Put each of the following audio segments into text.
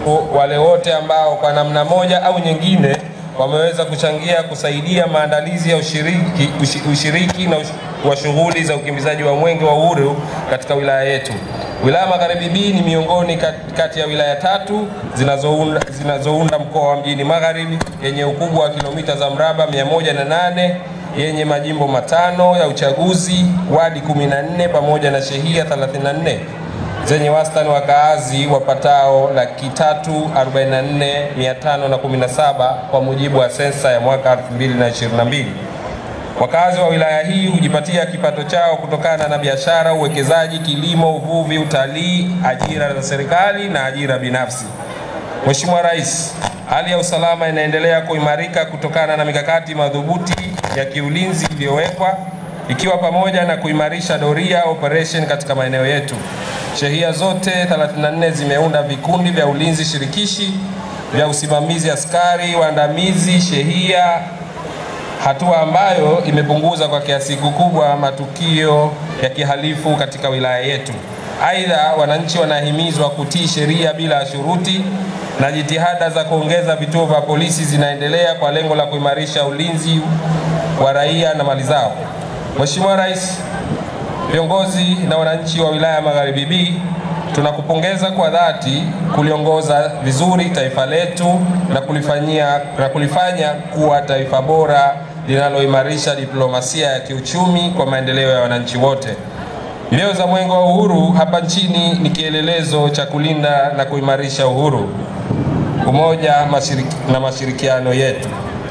watu wale wote ambao kwa namna moja au nyingine wameweza kuchangia kusaidia maandalizi ya ushiriki, ushi, ushiriki na ush, wa shughuli za ukimbizaji wa Mwenge wa Uhuru katika wilaya yetu. Wilaya Magharibi B ni miongoni kat- kati ya wilaya tatu zinazounda, zinazounda mkoa wa Mjini Magharibi yenye ukubwa wa kilomita za mraba 108 yenye majimbo matano ya uchaguzi, wadi 14 pamoja na shehia 34 zenye wastani wa kaazi wapatao laki tatu arobaini na nne mia tano na kumi na saba kwa mujibu wa sensa ya mwaka 2022. Wakazi wa wilaya hii hujipatia kipato chao kutokana na biashara, uwekezaji, kilimo, uvuvi, utalii, ajira za serikali na ajira binafsi. Mheshimiwa Rais, hali ya usalama inaendelea kuimarika kutokana na mikakati madhubuti ya kiulinzi iliyowekwa ikiwa pamoja na kuimarisha doria operation katika maeneo yetu. Shehia zote 34 zimeunda vikundi vya ulinzi shirikishi vya usimamizi askari waandamizi shehia, hatua ambayo imepunguza kwa kiasi kikubwa matukio ya kihalifu katika wilaya yetu. Aidha, wananchi wanahimizwa kutii sheria bila shuruti na jitihada za kuongeza vituo vya polisi zinaendelea kwa lengo la kuimarisha ulinzi wa raia na mali zao. Mheshimiwa Rais, viongozi na wananchi wa wilaya ya Magharibi B, tunakupongeza kwa dhati kuliongoza vizuri taifa letu na kulifanyia na kulifanya kuwa taifa bora linaloimarisha diplomasia ya kiuchumi kwa maendeleo ya wananchi wote. Mbio za Mwenge wa Uhuru hapa nchini ni kielelezo cha kulinda na kuimarisha uhuru, umoja mashiriki, na mashirikiano yetu.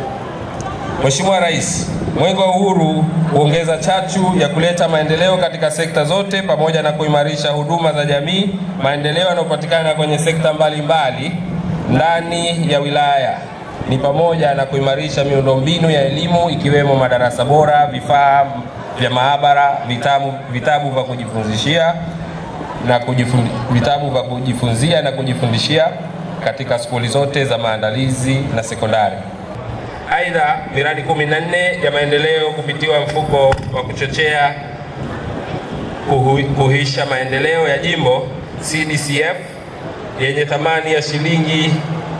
Mheshimiwa Rais, Mwenge wa Uhuru huongeza chachu ya kuleta maendeleo katika sekta zote pamoja na kuimarisha huduma za jamii, maendeleo yanayopatikana kwenye sekta mbalimbali ndani ya wilaya ni pamoja na kuimarisha miundombinu ya elimu ikiwemo madarasa bora, vifaa vya maabara, vitabu, vitabu vya kujifunzishia na kujifundi, vitabu vya kujifunzia na kujifundishia katika skuli zote za maandalizi na sekondari. Aidha, miradi 14 ya maendeleo kupitiwa mfuko wa kuchochea kuhu, kuhisha maendeleo ya jimbo CDCF yenye thamani ya shilingi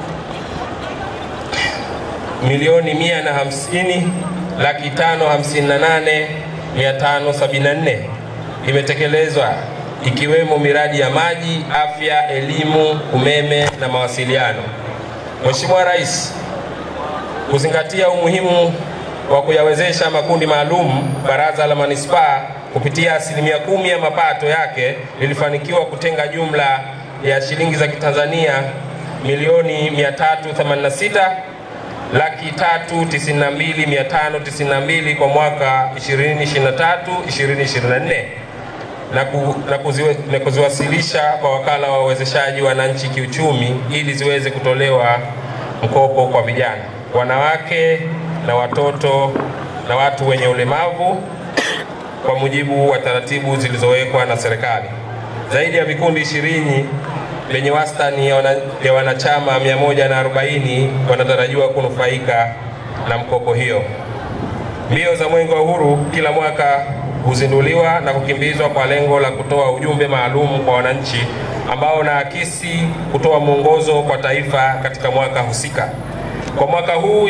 milioni mia na hamsini laki tano hamsini na nane mia tano sabini na nne imetekelezwa ikiwemo miradi ya maji, afya, elimu, umeme na mawasiliano. Mheshimiwa Rais, kuzingatia umuhimu wa kuyawezesha makundi maalum, Baraza la Manispaa kupitia asilimia kumi ya mapato yake lilifanikiwa kutenga jumla ya shilingi za Kitanzania milioni 386 laki tatu tisini na mbili mia tano tisini na mbili kwa mwaka 2023 2024 na, ku, na, kuziwe, na kuziwasilisha kwa wakala wa uwezeshaji wananchi kiuchumi ili ziweze kutolewa mkopo kwa vijana, wanawake na watoto na watu wenye ulemavu kwa mujibu wa taratibu zilizowekwa na serikali. Zaidi ya vikundi ishirini vyenye wastani ya, wana, ya wanachama 140 wanatarajiwa kunufaika na mkopo hiyo. Mbio za Mwenge wa Uhuru kila mwaka huzinduliwa na kukimbizwa kwa lengo la kutoa ujumbe maalum kwa wananchi ambao unaakisi kutoa mwongozo kwa taifa katika mwaka husika. Kwa mwaka huu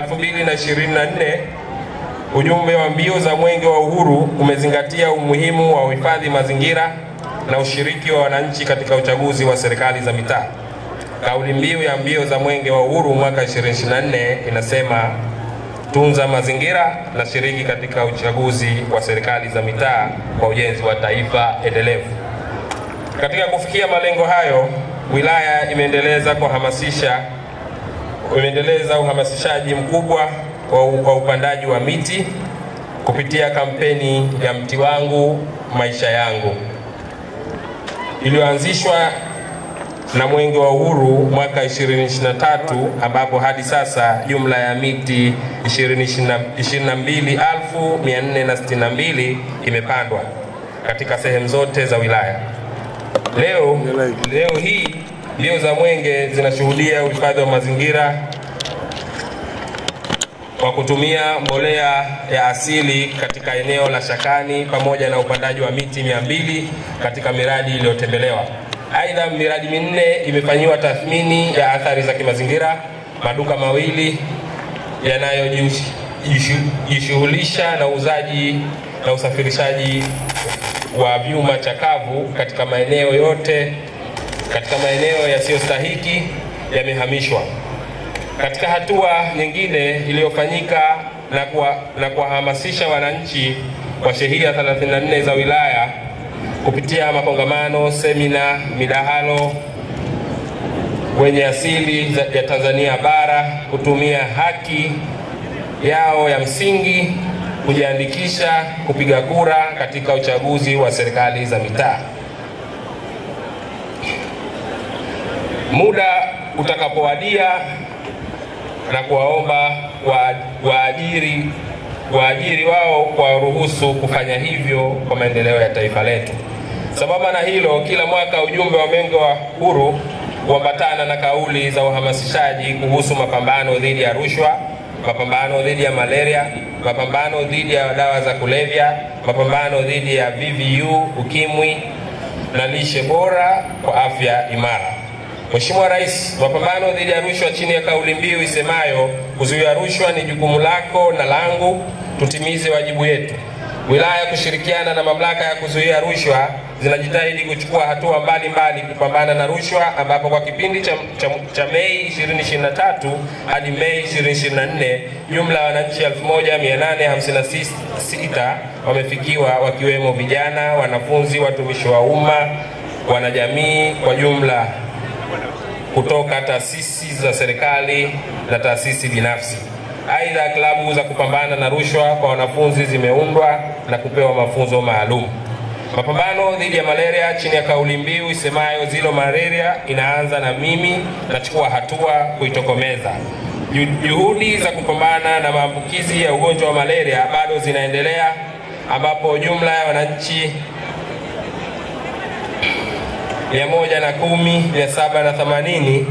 2024 ujumbe wa mbio za Mwenge wa Uhuru umezingatia umuhimu wa uhifadhi mazingira na ushiriki wa wananchi katika uchaguzi wa serikali za mitaa. Kauli mbiu ya mbio za Mwenge wa Uhuru mwaka 2024 inasema tunza mazingira na shiriki katika uchaguzi wa serikali za mitaa kwa ujenzi wa taifa endelevu. Katika kufikia malengo hayo, wilaya imeendeleza kuhamasisha imeendeleza uhamasishaji mkubwa wa, wa upandaji wa miti kupitia kampeni ya mti wangu maisha yangu iliyoanzishwa na Mwenge wa Uhuru mwaka 2023 ambapo hadi sasa jumla ya miti 22,462 imepandwa katika sehemu zote za wilaya. Leo, leo hii mbio za Mwenge zinashuhudia uhifadhi wa mazingira kwa kutumia mbolea ya asili katika eneo la Shakani pamoja na upandaji wa miti mia mbili katika miradi iliyotembelewa. Aidha, miradi minne imefanyiwa tathmini ya athari za kimazingira. Maduka mawili yanayojishughulisha na uuzaji na usafirishaji wa vyuma chakavu katika maeneo yote katika maeneo yasiyostahiki yamehamishwa. Katika hatua nyingine iliyofanyika na kuwa- na kuwahamasisha wananchi wa shehia 34 za wilaya kupitia makongamano, semina, midahalo wenye asili za- ya Tanzania bara kutumia haki yao ya msingi kujiandikisha kupiga kura katika uchaguzi wa serikali za mitaa. Muda utakapowadia na kuwaomba wa- waajiri waajiri wao kuwaruhusu kufanya hivyo kwa maendeleo ya taifa letu. Sambamba na hilo, kila mwaka ujumbe wa Mwenge wa Uhuru huambatana na kauli za uhamasishaji kuhusu mapambano dhidi ya rushwa, mapambano dhidi ya malaria, mapambano dhidi ya dawa za kulevya, mapambano dhidi ya VVU, ukimwi na lishe bora kwa afya imara. Mheshimiwa Rais, mapambano dhidi ya rushwa chini ya kauli mbiu isemayo kuzuia rushwa ni jukumu lako na langu, tutimize wajibu yetu. Wilaya kushirikiana na mamlaka ya kuzuia rushwa zinajitahidi kuchukua hatua mbalimbali kupambana na rushwa, ambapo kwa kipindi cha, cha, cha Mei 2023 hadi Mei 2024 jumla ya wananchi 1856 wamefikiwa wakiwemo vijana, wanafunzi, watumishi wa umma, wanajamii kwa jumla kutoka taasisi za serikali na taasisi binafsi. Aidha, klabu za kupambana na rushwa kwa wanafunzi zimeundwa na kupewa mafunzo maalum. Mapambano dhidi ya malaria chini ya kauli mbiu isemayo zero malaria inaanza na mimi, nachukua hatua kuitokomeza. Ju- Juhudi za kupambana na maambukizi ya ugonjwa wa malaria bado zinaendelea, ambapo jumla ya wananchi mia moja na kumi mia saba na themanini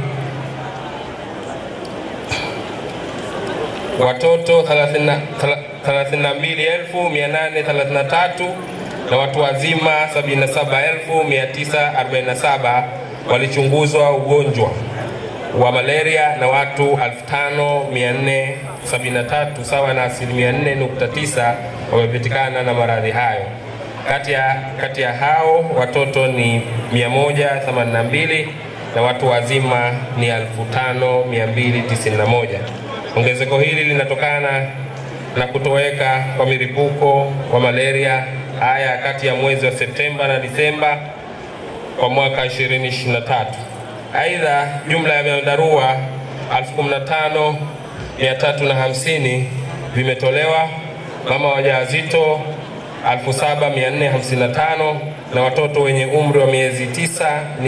watoto 32833 na watu wazima 77947 walichunguzwa ugonjwa wa malaria na watu 5473 sawa na asilimia 4.9 wamepatikana na maradhi hayo. Kati ya, kati ya hao watoto ni 182 na watu wazima ni 5291. Ongezeko hili linatokana na kutoweka kwa milipuko wa malaria haya kati ya mwezi wa Septemba na Disemba kwa mwaka 2023. Aidha, jumla ya vyandarua 15350 vimetolewa, mama wajawazito 7455 na watoto wenye umri wa miezi tisa ni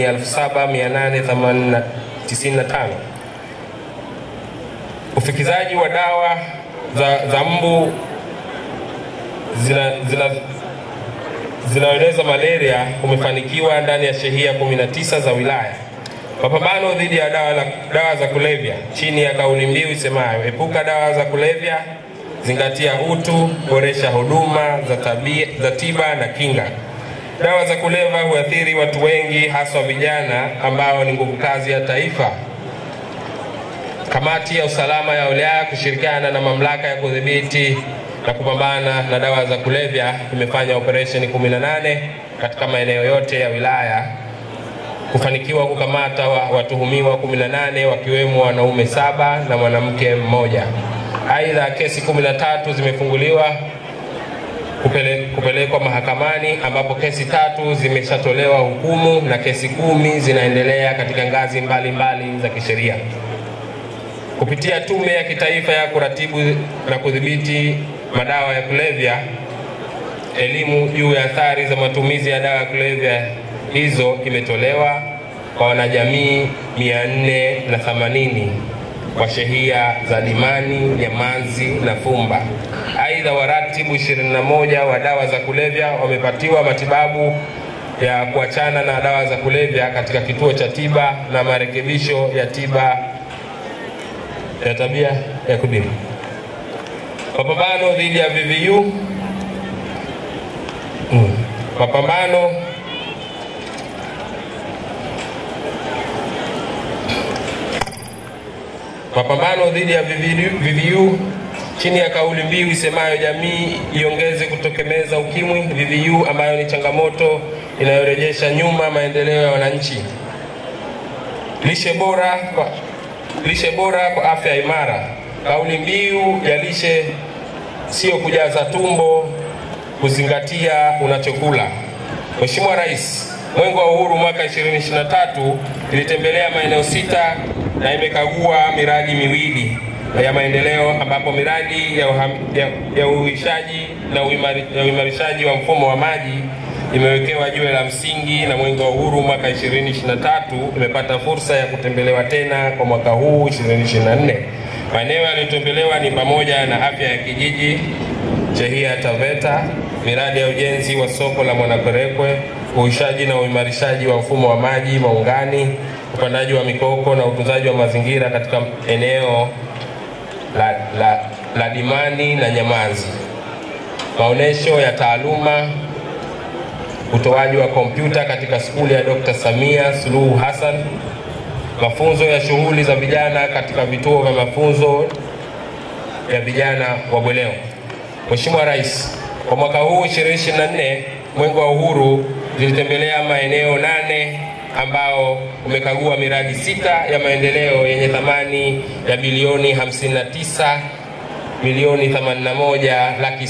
7895. Ufikizaji wa dawa za, za mbu zina, zina, zinaeneza malaria umefanikiwa ndani ya shehia 19 za wilaya. Mapambano dhidi ya dawa, la- dawa za kulevya chini ya kauli mbiu isemayo epuka dawa za kulevya, zingatia utu, boresha huduma za, tabia, za tiba na kinga. Dawa za kulevya huathiri watu wengi, haswa vijana ambao ni nguvu kazi ya taifa. Kamati ya usalama ya wilaya kushirikiana na mamlaka ya kudhibiti na kupambana na dawa za kulevya imefanya operesheni 18 katika maeneo yote ya wilaya kufanikiwa kukamata wa, watuhumiwa 18 wakiwemo wanaume saba na mwanamke mmoja. Aidha, kesi 13 zimefunguliwa kupele, kupelekwa mahakamani ambapo kesi tatu zimeshatolewa hukumu na kesi kumi zinaendelea katika ngazi mbalimbali mbali za kisheria kupitia Tume ya Kitaifa ya Kuratibu na Kudhibiti Madawa ya Kulevya, elimu juu ya athari za matumizi ya dawa ya kulevya hizo imetolewa kwa wanajamii 480 kwa shehia za Limani, Nyamanzi na Fumba. Aidha, waratibu 21 wa dawa za kulevya wamepatiwa matibabu ya kuachana na dawa za kulevya katika kituo cha tiba na marekebisho ya tiba ya tabia ya kudumu. Mapambano dhidi ya VVU mm. Mapambano Mapambano dhidi ya VVU chini ya kauli mbiu isemayo jamii iongeze kutokomeza ukimwi VVU, ambayo ni changamoto inayorejesha nyuma maendeleo ya wananchi. Lishe bora kwa, lishe bora kwa afya imara. Kauli mbiu ya lishe sio kujaza tumbo, kuzingatia unachokula. Mheshimiwa Rais, Mwenge wa Uhuru mwaka 2023 ilitembelea maeneo sita na imekagua miradi miwili ya maendeleo ambapo miradi ya, uham, ya, ya uhuishaji na uimari, ya uimarishaji wa mfumo wa maji imewekewa jiwe la msingi na Mwenge wa Uhuru mwaka 2023 imepata fursa ya kutembelewa tena kwa mwaka huu 2024. Maeneo yaliyotembelewa ni pamoja na afya ya kijiji Chehia Taveta, miradi ya ujenzi wa soko la Mwanakwerekwe, uhuishaji na uimarishaji wa mfumo wa maji Maungani, upandaji wa mikoko na utunzaji wa mazingira katika eneo la, la, la Dimani na Nyamazi, maonesho ya taaluma, utoaji wa kompyuta katika skuli ya Dr. Samia Suluhu Hassan, mafunzo ya shughuli za vijana katika vituo vya mafunzo ya vijana wa Bweleo. Mheshimiwa Rais, kwa mwaka huu 2024 Mwenge wa Uhuru zilitembelea maeneo nane ambao umekagua miradi sita ya maendeleo yenye thamani ya bilioni 59 milioni 81 laki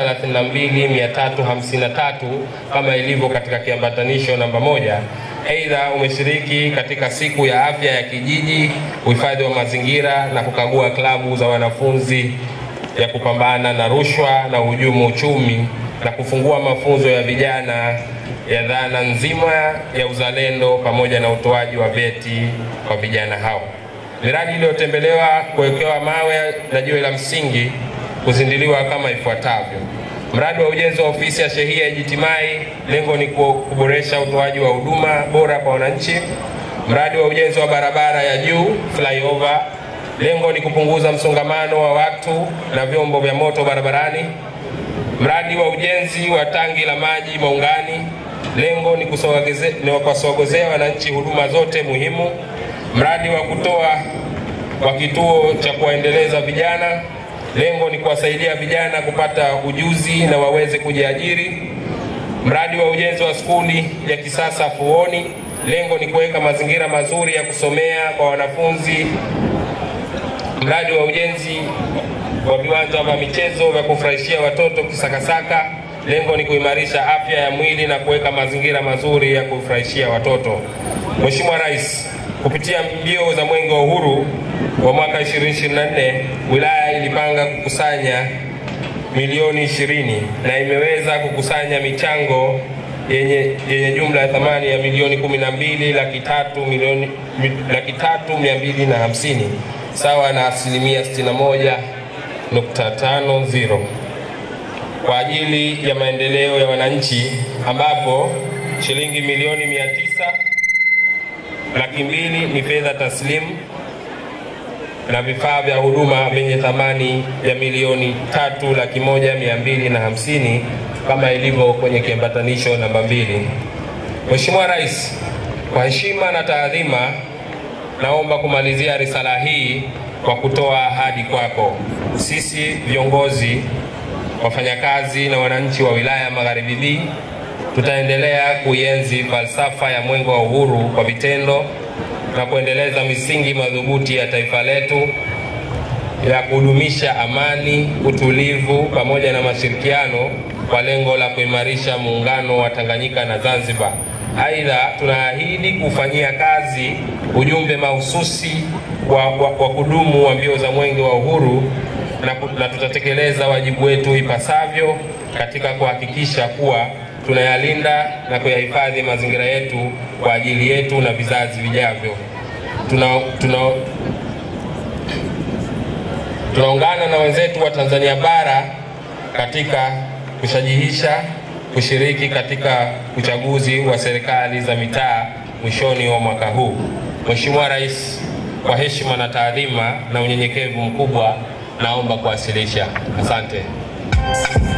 632,353 kama ilivyo katika kiambatanisho namba moja. Aidha, umeshiriki katika siku ya afya ya kijiji, uhifadhi wa mazingira na kukagua klabu za wanafunzi ya kupambana na rushwa na uhujumu uchumi na kufungua mafunzo ya vijana ya dhana nzima ya uzalendo pamoja na utoaji wa vyeti kwa vijana hao. Miradi iliyotembelewa kuwekewa mawe na jiwe la msingi kuzindiliwa kama ifuatavyo: mradi wa ujenzi wa ofisi ya shehia Ijitimai, lengo ni kuboresha utoaji wa huduma bora kwa wananchi. Mradi wa ujenzi wa barabara ya juu flyover, lengo ni kupunguza msongamano wa watu na vyombo vya moto barabarani. Mradi wa ujenzi wa tangi la maji Maungani, lengo ni kuwasogezea wananchi huduma zote muhimu. Mradi wa kutoa wa kituo cha kuwaendeleza vijana, lengo ni kuwasaidia vijana kupata ujuzi na waweze kujiajiri. Mradi wa ujenzi wa skuli ya kisasa Fuoni, lengo ni kuweka mazingira mazuri ya kusomea kwa wanafunzi. Mradi wa ujenzi wa viwanja vya michezo vya kufurahishia watoto Kisakasaka, lengo ni kuimarisha afya ya mwili na kuweka mazingira mazuri ya kufurahishia watoto. Mheshimiwa Rais, kupitia mbio za Mwenge wa Uhuru wa mwaka 2024 wilaya ilipanga kukusanya milioni 20 na imeweza kukusanya michango yenye, yenye jumla ya thamani ya milioni 12 laki tatu milioni laki tatu mia mbili na hamsini sawa na asilimia 61.50 kwa ajili ya maendeleo ya wananchi ambapo shilingi milioni 900 laki mbili ni fedha taslimu na vifaa vya huduma vyenye thamani ya milioni tatu laki moja mia mbili na hamsini kama ilivyo kwenye kiambatanisho namba mbili. Mheshimiwa Rais, kwa heshima na taadhima, naomba kumalizia risala hii kwa kutoa ahadi kwako. Sisi viongozi, wafanyakazi na wananchi wa wilaya ya Magharibi B tutaendelea kuienzi falsafa ya Mwenge wa Uhuru kwa vitendo na kuendeleza misingi madhubuti ya taifa letu ya kudumisha amani, utulivu pamoja na mashirikiano kwa lengo la kuimarisha muungano wa Tanganyika na Zanzibar. Aidha, tunaahidi kufanyia kazi ujumbe mahususi wa, wa, wa kudumu wa mbio za Mwenge wa Uhuru na, na tutatekeleza wajibu wetu ipasavyo katika kuhakikisha kuwa tunayalinda na kuyahifadhi mazingira yetu kwa ajili yetu na vizazi vijavyo. Tuna, tuna, tunaungana na wenzetu wa Tanzania bara katika kushajihisha kushiriki katika uchaguzi wa serikali za mitaa mwishoni wa mwaka huu. Mheshimiwa Rais, kwa heshima na taadhima na unyenyekevu mkubwa, naomba kuwasilisha. Asante.